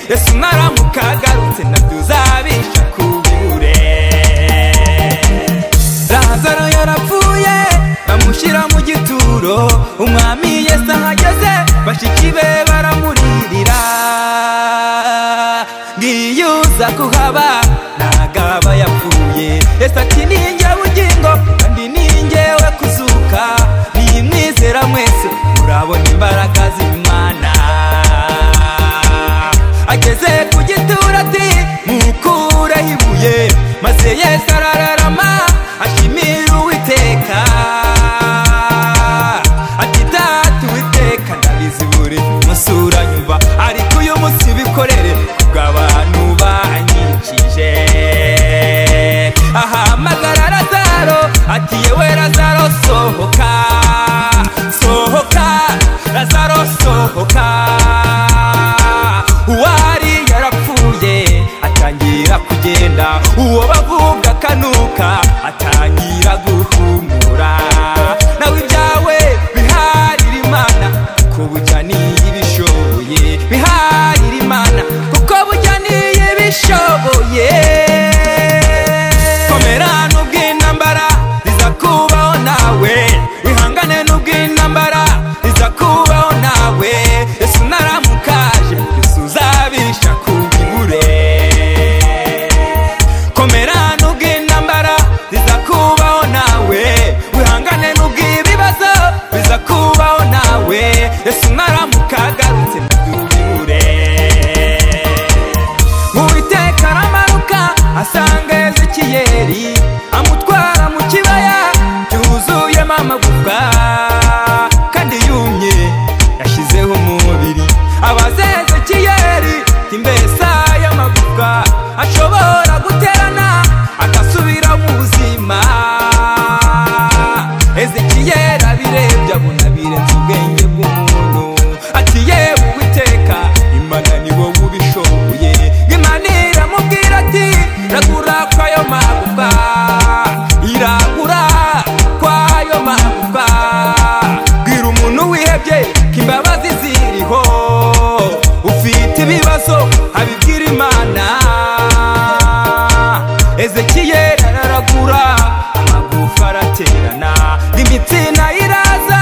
Yesu naramuka agarutse nabyo uzabisha kubibure Lazaro yarapfuye bamushyira mu gituro umwami Yesu ahageze bashiki be baramuririra ngiyuza kuhaba nagaba yapfuye Yesu ati ninjye bugingo kandi ninjyewe kuzuka niyimwizera mwese murabona imbaraga z'Imana ageze ku gituro ati mukureho ibuye maze Yesu arararama ashimira uwiteka ati data uwiteka ndabizi buri munsi uranyumva ariko uyu munsi bikorere bw'abantu banyikije ahamagara razaro ati yewe razaro sohoka sohoka razaro sohoka uwari yarapfuye atangira kugenda uwo bavuga kanuka atangira guhumura nawe ibyawe biharira imana kuko burya niyo ibishoboye biharira imana kuko burya niyo ibishoboye komera n'ubw'intambara iza kubaho nawe wihangane n'ubw'intambara iza kubaho nawe yesu naramukaje yesu uzabisha ku bibure komera n'ubw'intambara iza kubaho nawe wihangane n'ubw'ibibazo biza kubaho nawe yesu naramuka agarutse mubibure uwiteka aramanuka asanga ezekiyeli amutwara mu kibaya cyuzuyemo amagufwa kandi yumye yashyizeho umubiri abaza ezekiyeli ati mbese aya magufwa ashobora guterana agasubira mu buzima ezekiyeli abirebye abona birenze ubwenge bw'umuntu ati yewe uwiteka imana ni wowe ubishoboye imana iramubwira ati ragura kwayo magufa iragura kwayo magufa bwira umuntu wihebye ko imbabazi ziriho ufite ibibazo abibwira imana ezekiyeli araragura amagufa araterana imitsi nayo iraza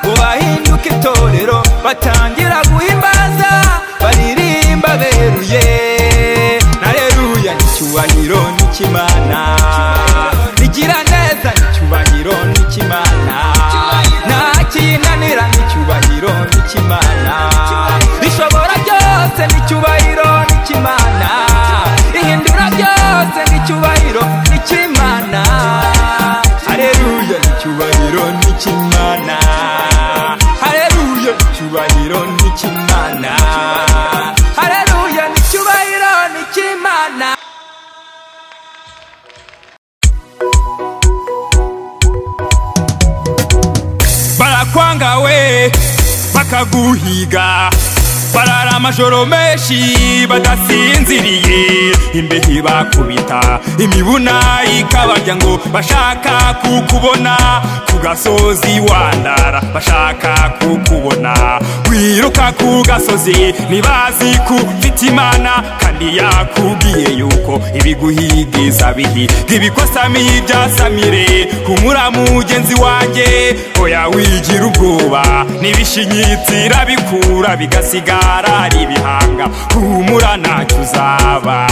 ngo bahinduke itorero batangira guhimbaza baririmba beruye nareruya n'icyubahiro n'ikimana rigira neza n'icyubahiro n'ikimana nta kinanira n'icyubahiro n'ikimana rishobora byose n'icyubahiro n'ikimana ihindura byose n'icyubahiro n'ikimana hareruya n'icyubahiro n'ikimana hareruya n'icyubahiro n'ikimana hareruya n'icyubahiro n'ikimana barakwanga we bakaguhiga barara amajoro menshi badasinziriye imbehe bakubita imibuna ikabarya ngo bashaka kukubona ku gasozi wandara bashaka kukubona wiruka ku gasozi ntibazi ko ufite imana kandi yakubwiye yuko ibiguhigiza bihi ntibikosami ibyasamire humura mugenzi wanjye oya wigira ubwoba n'ibishinyitsi bikura bigasigara ari ibihanga humura ntacyo uzaba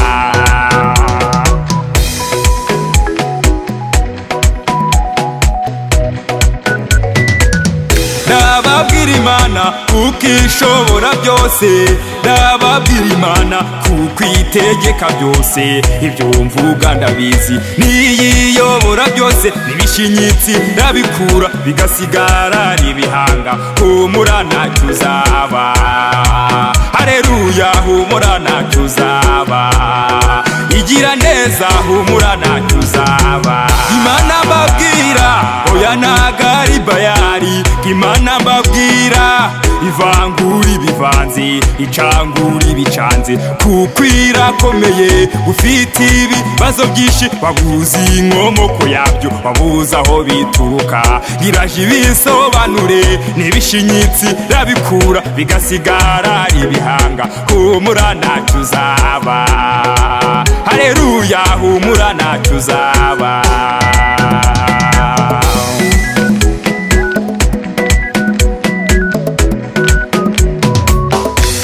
ndababwira imana kuko ishobora byose ndababwira imana kuko itegeka byose ibyo mvuga ndabizi n'iyiyobora byose n'ibishinyitsi ndabikura bigasigara ari ibihanga humura ntacyo uzaba hareruya humura ntacyo uzaba igira neza humura ntacyo uzaba imana mbabwira oya ntago ari bayari imana mbabwira ivangura ibivanze icangura ibicanze kuko irakomeye ufite ibibazo byinshi babuzi inkomoko yabyo babuzi aho bituruka iraje ibisobanure n'ibishinyitsi rabikura bigasigara ibihanga humura ntacyo uzaba hareruya humura ntacyo uzaba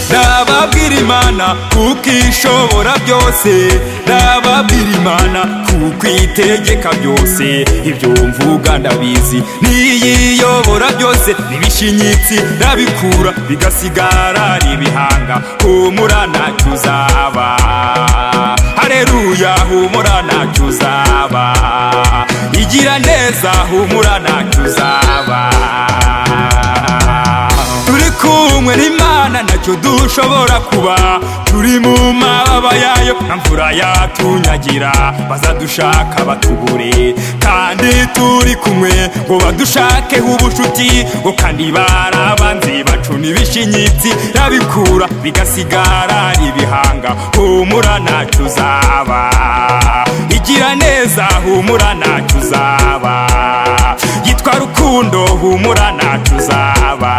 ndababwira imana kuko ishobora byose ndababwira imana kuko itegeka byose ibyo mvuga ndabizi n'iyiyobora byose n'ibishinyitsi ndabikura bigasigara ibihanga humura ntacyo uzaba hareruya humura ntacyo uzaba igira neza humura ntacyo uzaba turi kumwe n'imana ntacyo dushobora kuba turi mu mababa yayo nta mvura yatunyagira bazadushaka batubure kandi turi kumwe ngo badushakeho ubucuti ngo kandi barabanze bacuna ibishinyitsi rabikura bigasigara ibihanga humura ntacyo uzaba igira neza humura ntacyo uzaba yitwa rukundo humura ntacyo uzaba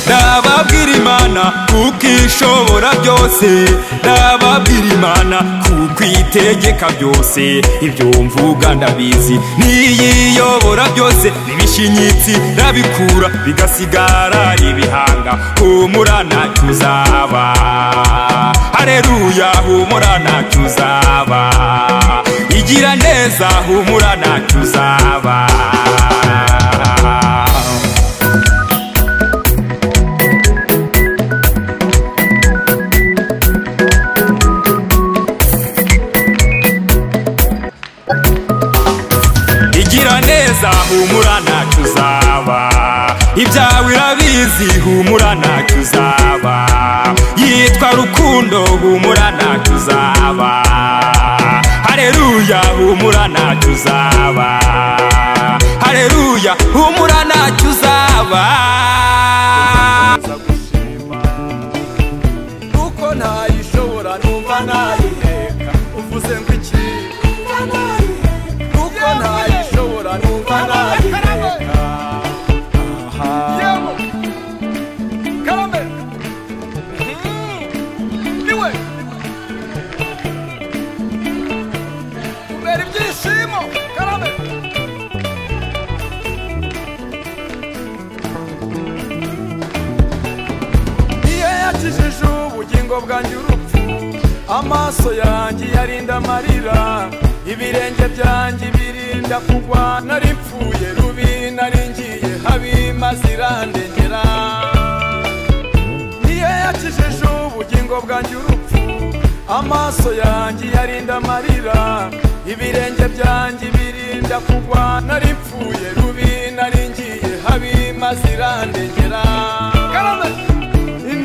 ndababwira imana kuko ishobora byose ndababwira imana kuko itegeka byose ibyo mvuga ndabizi n'iyiyobora byose n'ibishinyitsi ndabikura bigasigara ibihanga humura ntacyo uzaba hareruya humura ntacyo uzaba igira neza humura ntacyo uzaba igira neza humura ntacyo uzaba ibyawe irabizi humura ntacyo uzaba yitwa rukundo humura ntacyo uzaba hareruya humura ntacyo uzaba hareruya humura ntacyo uzaba kuko ntayishobora numva nayiheka uvuze ngo iki kuko ntayishobora numva nayiheka aha karame niwe kubera ibyishimo karame iyo yakijije ubugingo bwanjye urupfu amaso yanjye yarinda amarira ibirenge byanjye birinda kugwa nari mpfuye rubi nari ngiye habi maze irandengera iyo yakijije ubugingo bwanjye urupfu amaso yanjye yarinda amarira ibirenge byanjye birinda kugwa nari mpfuye rubi nari ngiye habi maze irandengera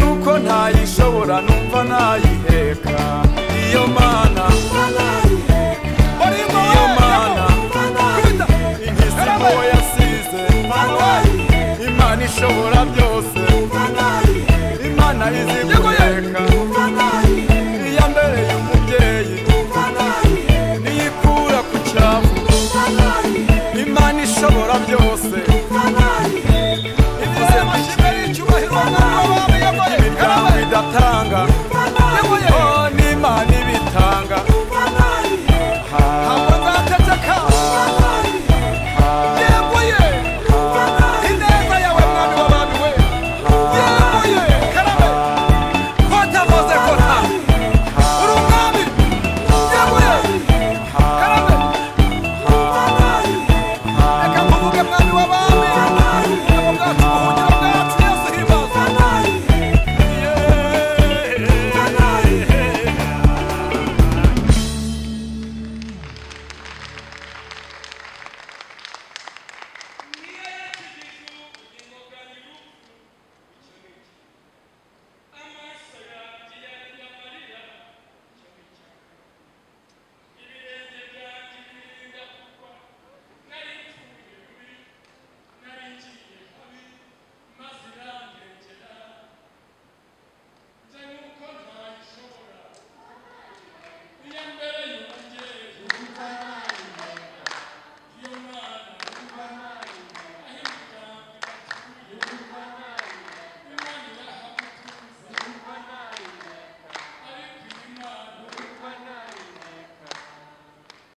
nuko ntayishobora numva nayiheka iyo mana iyo mana inkizi uwo yasize imana ishobora byose imana izi